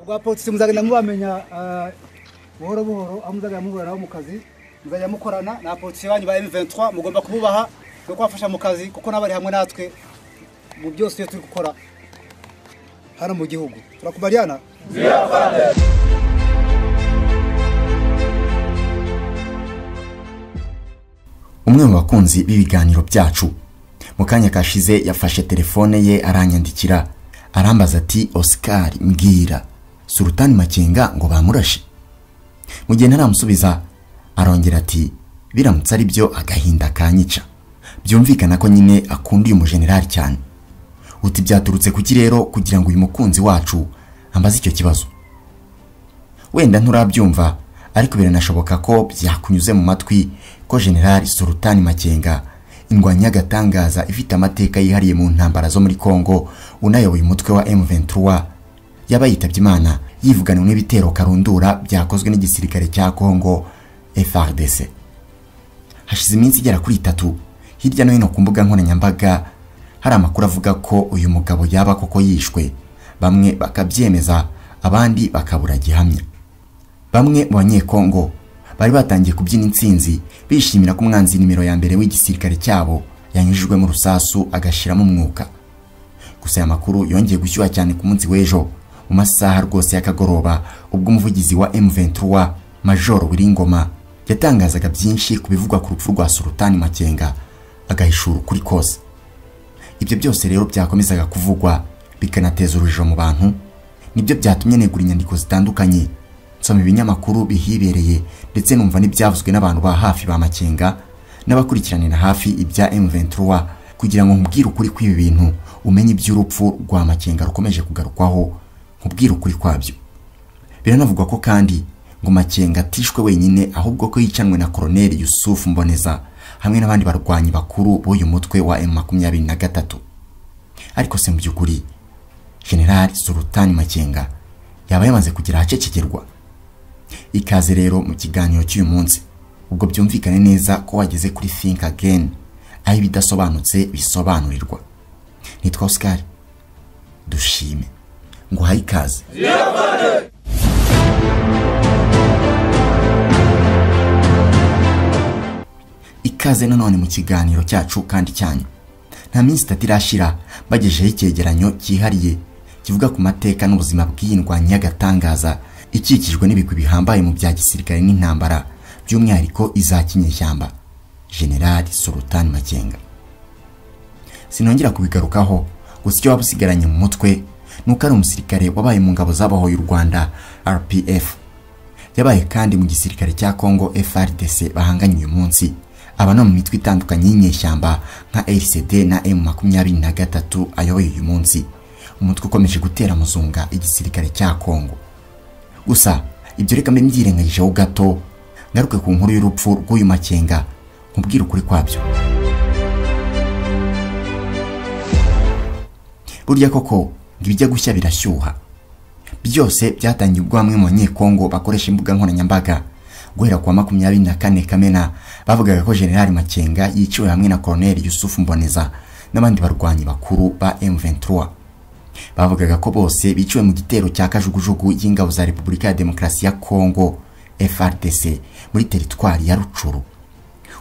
ubwa polisi muzagenda mubamenya ah, buhoro buhoro aho muzajya muhura nabo mu kazi muzajya mukorana na polisi banyu ba M23 mugomba kububaha no kubafasha mu kazi kuko nabari hamwe natwe mu byose iyo turi gukora hano mu gihugu turakubaliana umwe mu bakunzi b'ibiganiro byacu mu kanya kashize yafashe telefone ye aranyandikira arambaza ati oscar mbwira sultani makenga ngo bamurashe mu gihe ntaramusubiza arongera ati biramutse ari byo agahinda kanyica byumvikana ko nyine akunda uyu mujenerali cyane uti byaturutse kuki rero kugira ngo uyu mukunzi wacu ambaze icyo kibazo wenda nturabyumva ariko biranashoboka ko byakunyuze mu matwi ko generali sultani makenga indwanyi y'agatangaza ifite amateka yihariye mu ntambara zo muri congo unayoboye umutwe wa m23 yaba yitabye imana yivuganiwe n'ibitero karundura byakozwe n'igisirikare cya congo frdc hashize iminsi igera kuri itatu hirya no hino ku mbuga nkoranyambaga hari amakuru avuga ko uyu mugabo yaba koko yishwe bamwe bakabyemeza abandi bakabura gihamya bamwe mu banyekongo bari batangiye kubyina intsinzi bishimira ko umwanzi nimero ya mbere w'igisirikare cyabo yanyujijwemo urusasu agashiramo umwuka gusa aya makuru yongeye gushyuha cyane ku munsi w'ejo mu masaha rwose y'akagoroba ubwo umuvugizi wa M23 Major Wiringoma yatangazaga byinshi ku bivugwa ku rupfu rwa Sultani Makenga agahishura ukuri kose ibyo byose rero byakomezaga kuvugwa bikanateza urujijo mu bantu nibyo byatumye negura inyandiko zitandukanye nsoma ibinyamakuru bihibereye ndetse numva n'ibyavuzwe n'abantu ba hafi ba makenga n'abakurikiranira hafi ibya M23 kugira ngo nkubwire ukuri kw'ibi bintu umenye iby'urupfu rwa makenga rukomeje kugarukwaho nkubwire ukuri kwabyo biranavugwa ko kandi ngo makenga atishwe wenyine ahubwo ko yicanwe na koroneli yusufu mboneza hamwe n'abandi barwanyi bakuru b'uyu mutwe wa M23 ariko se mu by'ukuri generali sultani makenga yaba yamaze kugera ahacecekerwa ikaze rero mu kiganiro cy'uyu munsi ubwo byumvikane neza ko wageze kuri think again aho ibidasobanutse bisobanurirwa nitwa oscar dushime ngo uhaye ikaze ikaze nanone mu kiganiro cyacu kandi cyanyu nta minsi itatu irashira bagejeho icyegeranyo cyihariye kivuga ku mateka n'ubuzima bw'iyi ndwanyi y'agatangaza ikikijwe n'ibigwi bihambaye mu bya gisirikare n'intambara by'umwihariko iza kinyeshyamba generali sultani makenga sinongera kubigarukaho gusa icyo waba usigaranye mu mutwe ni uko ari umusirikare wabaye mu ngabo zabahoye u rwanda rpf yabaye kandi mu gisirikare cya congo frdc bahanganye uyu munsi aba no mu mitwe itandukanye y'inyeshyamba nka rcd na m makumyabiri na gatatu ayoboye uyu munsi umutwe ukomeje gutera muzunga igisirikare cya congo gusa ibyo reka mbe mbyirengagijeho gato ngaruke ku nkuru y'urupfu rw'uyu makenga nkubwire ukuri kwabyo burya koko ngo ibijya gushya birashyuha byose byatangiye ubwo bamwe mu banyekongo bakoresha imbuga nkoranyambaga guhera ku wa makumyabiri na kane kamena bavugaga ko generali makenga yiciwe hamwe na koroneli yusufu mboneza n'abandi barwanyi bakuru ba m23 bavugaga ko bose biciwe mu gitero cya kajugujugu y'ingabo za repubulika ya demokarasi ya kongo frdc muri teritwari ya rucuru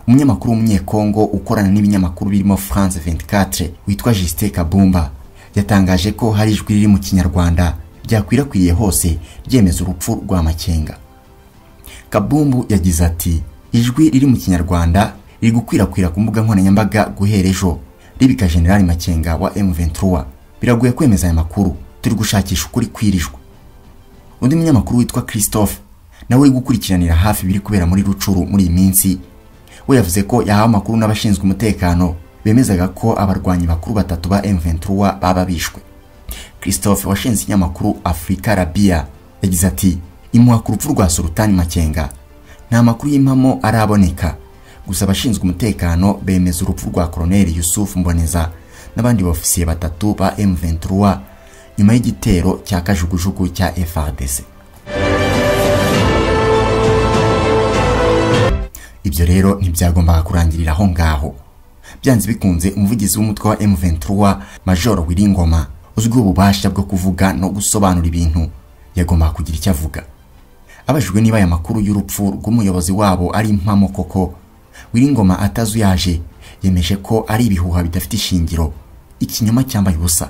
umunyamakuru w'umunyekongo ukorana n'ibinyamakuru birimo france 24 witwa justin kabumba yatangaje ko hari ijwi riri mu kinyarwanda ryakwirakwiriye hose ryemeza urupfu rwa makenga kabumbu yagize ati ijwi riri mu kinyarwanda riri gukwirakwira ku mbuga nkoranyambaga guhera ejo ribika generali makenga wa m23 biragoye kwemeza aya makuru turi gushakisha ukuri kwirijwe undi munyamakuru witwa christophe nawe uri gukurikiranira hafi ibiri kubera muri rucuru muri iyi minsi we yavuze ko yahawe amakuru n'abashinzwe umutekano bemezaga ko abarwanyi bakuru batatu ba M23 baba bishwe christophe washinze ikinyamakuru afurika rabia yagize ati imuha ku rupfu rwa sultani makenga nta makuru y'impamo araboneka gusa abashinzwe umutekano bemeza urupfu rwa koroneli yusufu mboneza n'abandi bofisiye batatu ba M23 nyuma y'igitero cya kajugujugu cya FARDC ibyo rero ntibyagombaga kurangirira aho ngaho byanze bikunze umuvugizi w'umutwe wa M23 Major Wiringoma uzwiho ububasha bwo kuvuga no gusobanura ibintu yagombaga kugira icyo avuga abajijwe niba aya makuru y'urupfu rw'umuyobozi wabo ari impamo koko wiringoma atazuyaje yemeje ko ari ibihuha bidafite ishingiro ikinyoma cyambaye ubusa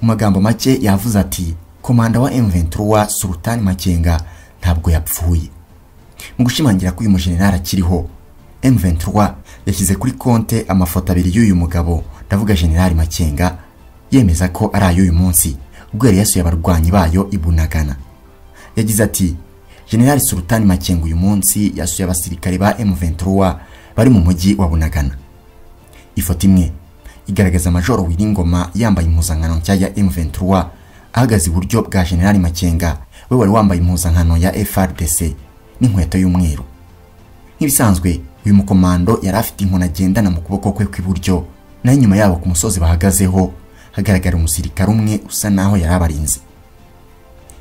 mu magambo make yavuze ati komanda wa M23 Sultan Makenga ntabwo yapfuye mu gushimangira ko uyu mujenerali akiriho M23 yashyize kuri konte amafoto abiri y'uyu mugabo ndavuga generali Makenga yemeza ko ari ay'uyu munsi ubwo yari yasuye abarwanyi bayo i Bunagana yagize ati generali Sultan Makenga uyu munsi yasuye abasirikare ba M23 bari mu mujyi wa Bunagana ifoto imwe igaragaza majoro Wiringoma yambaye impuzankano nshya ya M23 ahagaze iburyo bwa generali Makenga we wari wambaye impuzankano ya FRDC n'inkweto y'umweru nk'ibisanzwe uyu mukomando yari afite inkoni agendana mu kuboko kwe kw'iburyo naho inyuma yabo ku musozi bahagazeho hagaragara umusirikare umwe usa naho yari abarinzi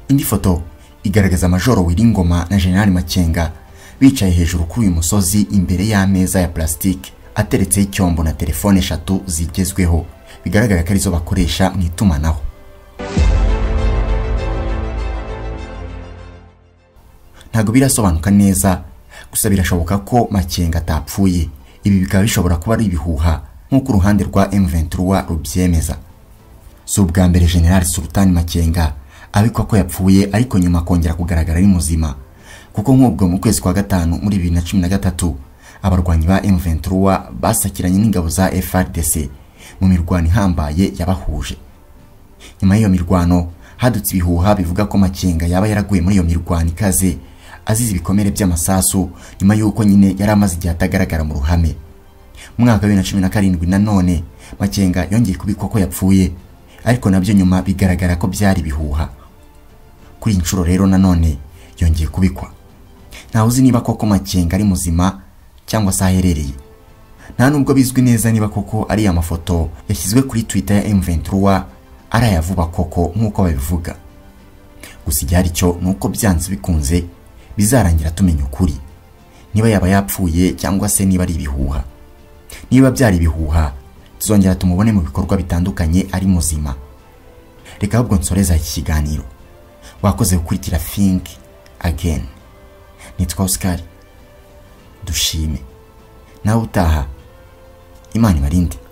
indi foto igaragaza majoro Wiringoma na generali Makenga bicaye hejuru kuri uyu musozi imbere y'ameza ya plastique ateretseho icyombo na telefone eshatu zigezweho bigaragara ko arizo bakoresha mu itumanaho ntabwo birasobanuka neza gusa birashoboka ko makenga atapfuye ibi bikaba bishobora kuba ari ibihuha nk'uko uruhande rwa M23 rubyemeza si ubwa mbere general Sultan Makenga abikwa ko yapfuye ariko nyuma akongera kugaragara ari muzima kuko nk'ubwo mu kwezi kwa gatanu muri 2013 abarwanyi ba M23 basakiranye n'ingabo za FRDC mu mirwano ihambaye yabahuje nyuma y'iyo mirwano hadutse ibihuha bivuga ko makenga yaba yaraguye muri iyo mirwano ikaze azize ibikomere by'amasasu nyuma y'uko nyine yari amaze igihe atagaragara mu ruhame mu mwaka wa bibiri na cumi na karindwi nanone makenga yongeye kubikwa ko yapfuye ariko nabyo nyuma bigaragara ko byari ibihuha kuri iyi nshuro rero nanone yongeye kubikwa ntawe uzi niba koko makenga ari muzima cyangwa se aherereye nta nubwo bizwi neza niba koko ari amafoto yashyizwe kuri twitter ya M23 ari aya vuba koko nk'uko babivuga gusa igihari cyo ni uko byanze bikunze bizarangira tumenya ukuri niba yaba yapfuye cyangwa se niba ari ibihuha niba byari ibihuha tuzongera tumubone mu bikorwa bitandukanye ari muzima reka ahubwo nsoreza iki kiganiro wakoze gukurikira think again nitwa oscar dushime nawe utaha imana ibarinde